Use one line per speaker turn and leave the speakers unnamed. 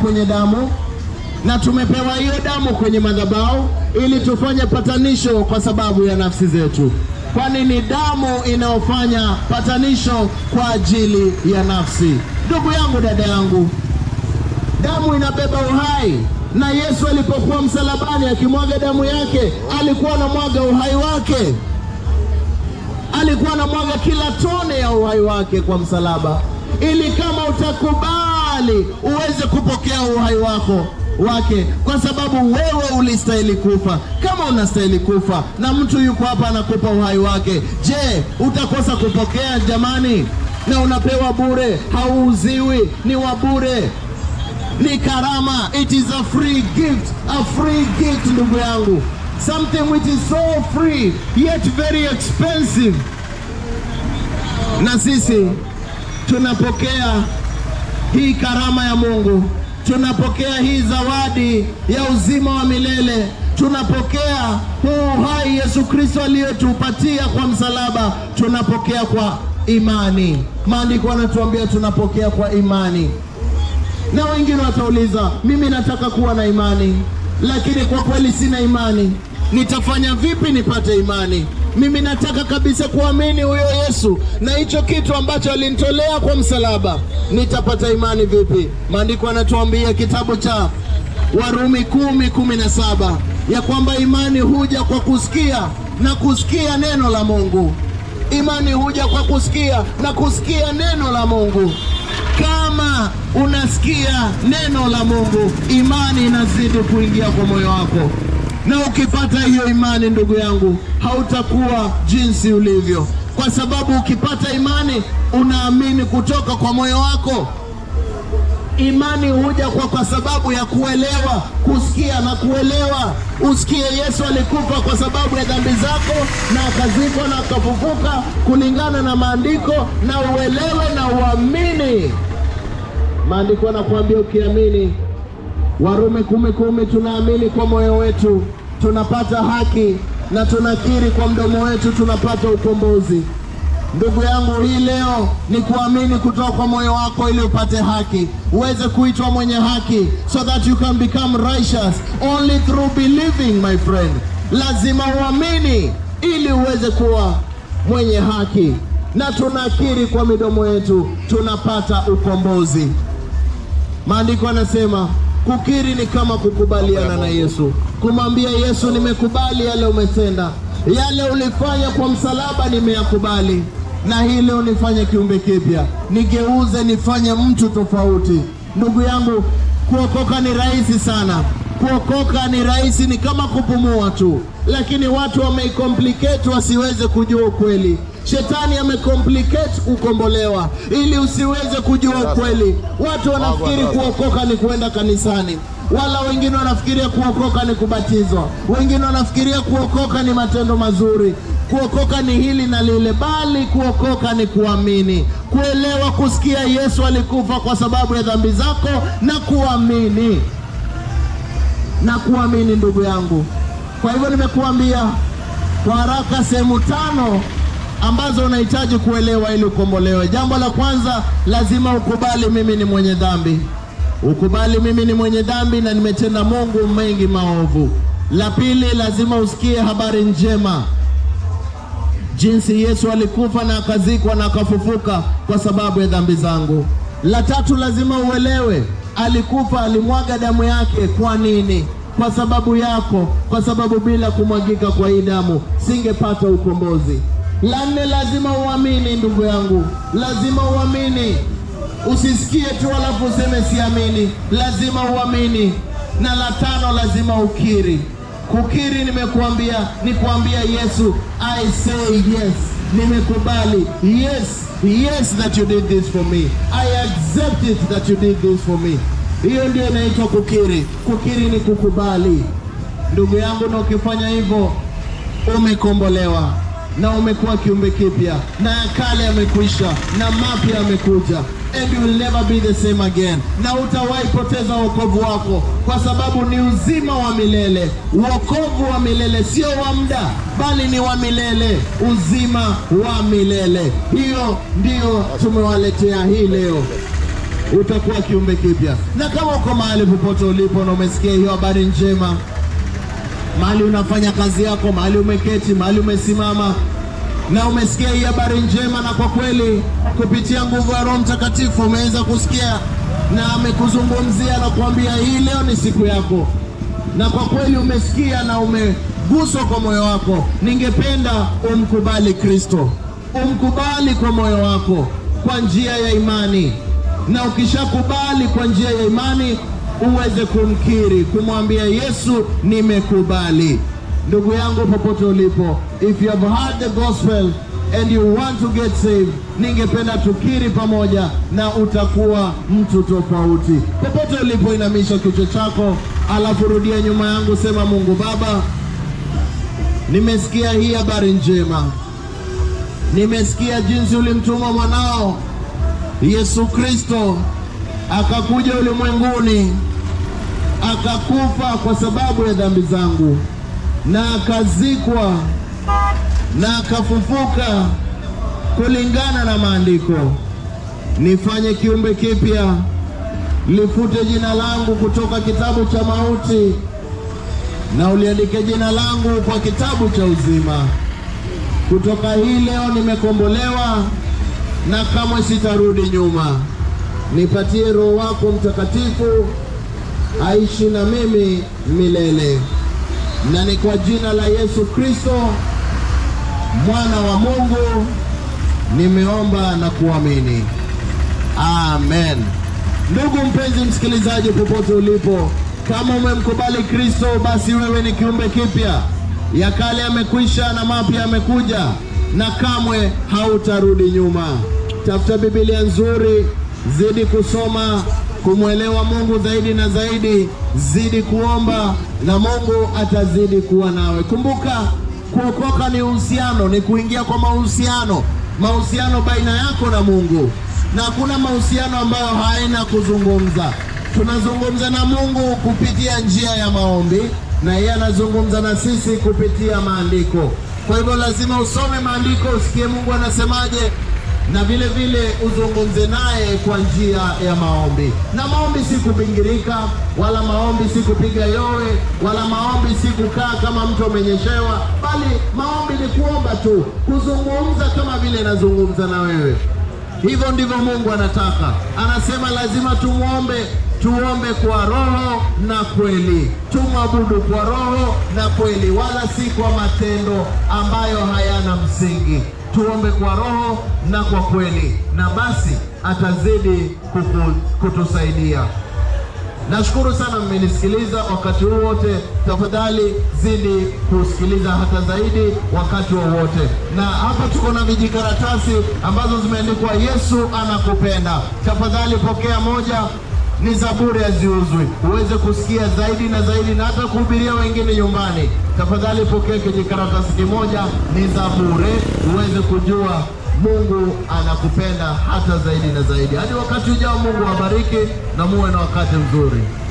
kwenye damu na tumepewa hiyo damu kwenye madhabahu ili tufanye patanisho kwa sababu ya nafsi zetu, kwani ni damu inayofanya patanisho kwa ajili ya nafsi. Ndugu yangu, dada yangu, damu inabeba uhai, na Yesu alipokuwa msalabani akimwaga damu yake, alikuwa anamwaga uhai wake, alikuwa anamwaga kila tone ya uhai wake kwa msalaba, ili kama utakubali uweze kupokea uhai wako wake kwa sababu wewe ulistahili kufa. Kama unastahili kufa na mtu yuko hapa anakupa uhai wake, je, utakosa kupokea? Jamani, na unapewa bure, hauuziwi, ni wa bure, ni karama. It is a free gift, a free gift, ndugu yangu, something which is so free yet very expensive. Na sisi tunapokea hii karama ya Mungu tunapokea hii zawadi ya uzima wa milele, tunapokea huu uhai Yesu Kristo aliyotupatia kwa msalaba, tunapokea kwa imani. Maandiko yanatuambia tunapokea kwa imani, na wengine watauliza, mimi nataka kuwa na imani, lakini kwa kweli sina imani, nitafanya vipi nipate imani? Mimi nataka kabisa kuamini huyo Yesu na hicho kitu ambacho alinitolea kwa msalaba, nitapata imani vipi? Maandiko yanatuambia kitabu cha Warumi kumi kumi na saba ya kwamba imani huja kwa kusikia na kusikia neno la Mungu. Imani huja kwa kusikia na kusikia neno la Mungu. Kama unasikia neno la Mungu, imani inazidi kuingia kwa moyo wako na ukipata hiyo imani, ndugu yangu, hautakuwa jinsi ulivyo, kwa sababu ukipata imani unaamini kutoka kwa moyo wako. Imani huja kwa, kwa sababu ya kuelewa, kusikia na kuelewa. Usikie Yesu alikufa kwa sababu ya dhambi zako na akazikwa na akafufuka kulingana na maandiko, na uelewe na uamini. Maandiko yanakuambia ukiamini Warumi kumi kumi, tunaamini kwa moyo wetu tunapata haki na tunakiri kwa mdomo wetu tunapata ukombozi. Ndugu yangu, hii leo ni kuamini kutoka kwa moyo wako ili upate haki, uweze kuitwa mwenye haki, so that you can become righteous only through believing, my friend. Lazima uamini ili uweze kuwa mwenye haki, na tunakiri kwa midomo yetu tunapata ukombozi. Maandiko yanasema Kukiri ni kama kukubaliana na Yesu, kumwambia Yesu, nimekubali yale umetenda, yale ulifanya kwa msalaba nimeyakubali, na hii leo nifanye kiumbe kipya, nigeuze, nifanye mtu tofauti. Ndugu yangu, kuokoka ni rahisi sana. Kuokoka ni rahisi, ni kama kupumua tu, lakini watu wameicomplicate wasiweze kujua ukweli. Shetani amecomplicate kukombolewa ili usiweze kujua ukweli. Watu wanafikiri kuokoka ni kuenda kanisani, wala wengine wanafikiria kuokoka ni kubatizwa, wengine wanafikiria kuokoka ni matendo mazuri, kuokoka ni hili na lile, bali kuokoka ni kuamini, kuelewa, kusikia Yesu alikufa kwa sababu ya dhambi zako na kuamini na kuamini, ndugu yangu. Kwa hivyo nimekuambia kwa haraka sehemu tano ambazo unahitaji kuelewa ili ukombolewe. Jambo la kwanza, lazima ukubali mimi ni mwenye dhambi. Ukubali mimi ni mwenye dhambi na nimetenda Mungu mengi maovu. La pili, lazima usikie habari njema, jinsi Yesu alikufa na akazikwa na akafufuka kwa sababu ya dhambi zangu. La tatu, lazima uelewe alikufa, alimwaga damu yake. Kwa nini? Kwa sababu yako, kwa sababu bila kumwagika kwa hii damu singepata ukombozi. La nne, lazima uamini ndugu yangu, lazima uamini. Usisikie tu alafu useme siamini, lazima uamini. Na la tano, lazima ukiri. Kukiri nimekuambia ni kuambia Yesu, I say yes, nimekubali. Yes, yes that you did this for me. I accept it that you did this for me. Hiyo ndio inaitwa kukiri. Kukiri ni kukubali, ndugu yangu, na ukifanya hivyo umekombolewa na umekuwa kiumbe kipya, na ya kale yamekwisha na mapya yamekuja, and you will never be the same again, na utawahi poteza wokovu wako, kwa sababu ni uzima wa milele. Wokovu wa milele sio wa muda, bali ni wa milele, uzima wa milele. Hiyo ndiyo tumewaletea hii leo, utakuwa kiumbe kipya. Na kama uko mahali popote ulipo na umesikia hiyo habari njema, mahali unafanya kazi yako, mahali umeketi, mahali umesimama na umesikia hii habari njema, na kwa kweli kupitia nguvu ya Roho Mtakatifu umeweza kusikia na amekuzungumzia na kuambia hii leo ni siku yako, na kwa kweli umesikia na umeguswa kwa moyo wako, ningependa umkubali Kristo, umkubali kwa moyo wako kwa njia ya imani, na ukishakubali kwa njia ya imani uweze kumkiri, kumwambia Yesu, nimekubali. Ndugu yangu popote ulipo, if you have heard the gospel and you want to get saved, ningependa tukiri pamoja na utakuwa mtu tofauti. Popote ulipo, inamisha kichwa chako, alafu rudia nyuma yangu, sema: Mungu Baba, nimesikia hii habari njema, nimesikia jinsi ulimtuma mwanao Yesu Kristo akakuja ulimwenguni akakufa kwa sababu ya dhambi zangu na akazikwa na akafufuka kulingana na maandiko. Nifanye kiumbe kipya, lifute jina langu kutoka kitabu cha mauti na uliandike jina langu kwa kitabu cha uzima. Kutoka hii leo nimekombolewa na kamwe sitarudi nyuma. Nipatie Roho wako Mtakatifu aishi na mimi milele, na ni kwa jina la Yesu Kristo mwana wa Mungu nimeomba na kuamini, amen. Ndugu mpenzi msikilizaji, popote ulipo, kama umemkubali Kristo, basi wewe ni kiumbe kipya. Ya kale yamekwisha na mapya yamekuja, na kamwe hautarudi nyuma. Tafuta Biblia nzuri, zidi kusoma kumwelewa Mungu zaidi na zaidi, zidi kuomba na Mungu atazidi kuwa nawe. Kumbuka, kuokoka ni uhusiano, ni kuingia kwa mahusiano, mahusiano baina yako na Mungu, na hakuna mahusiano ambayo haina kuzungumza. Tunazungumza na Mungu kupitia njia ya maombi, na yeye anazungumza na sisi kupitia maandiko. Kwa hivyo lazima usome maandiko, usikie Mungu anasemaje na vile vile uzungumze naye kwa njia ya maombi. Na maombi si kubingirika, wala maombi si kupiga yowe, wala maombi si kukaa kama mtu amenyeshewa, bali maombi ni kuomba tu, kuzungumza kama vile nazungumza na wewe. Hivyo ndivyo Mungu anataka. Anasema lazima tumwombe, tuombe kwa roho na kweli, tumwabudu kwa roho na kweli, wala si kwa matendo ambayo hayana msingi tuombe kwa roho na kwa kweli, na basi atazidi kuku, kutusaidia. Nashukuru sana mmenisikiliza wakati huu wote. Tafadhali zidi kusikiliza hata zaidi wakati wowote wa na hapa tuko na vijikaratasi ambazo zimeandikwa Yesu anakupenda. Tafadhali pokea moja ni za bure, haziuzwi, uweze kusikia zaidi na zaidi na hata kuhubiria wengine nyumbani. Tafadhali pokea kijikaratasi kimoja, ni za bure, uweze kujua Mungu anakupenda hata zaidi na zaidi. Hadi wakati ujao, Mungu awabariki na muwe na wakati mzuri.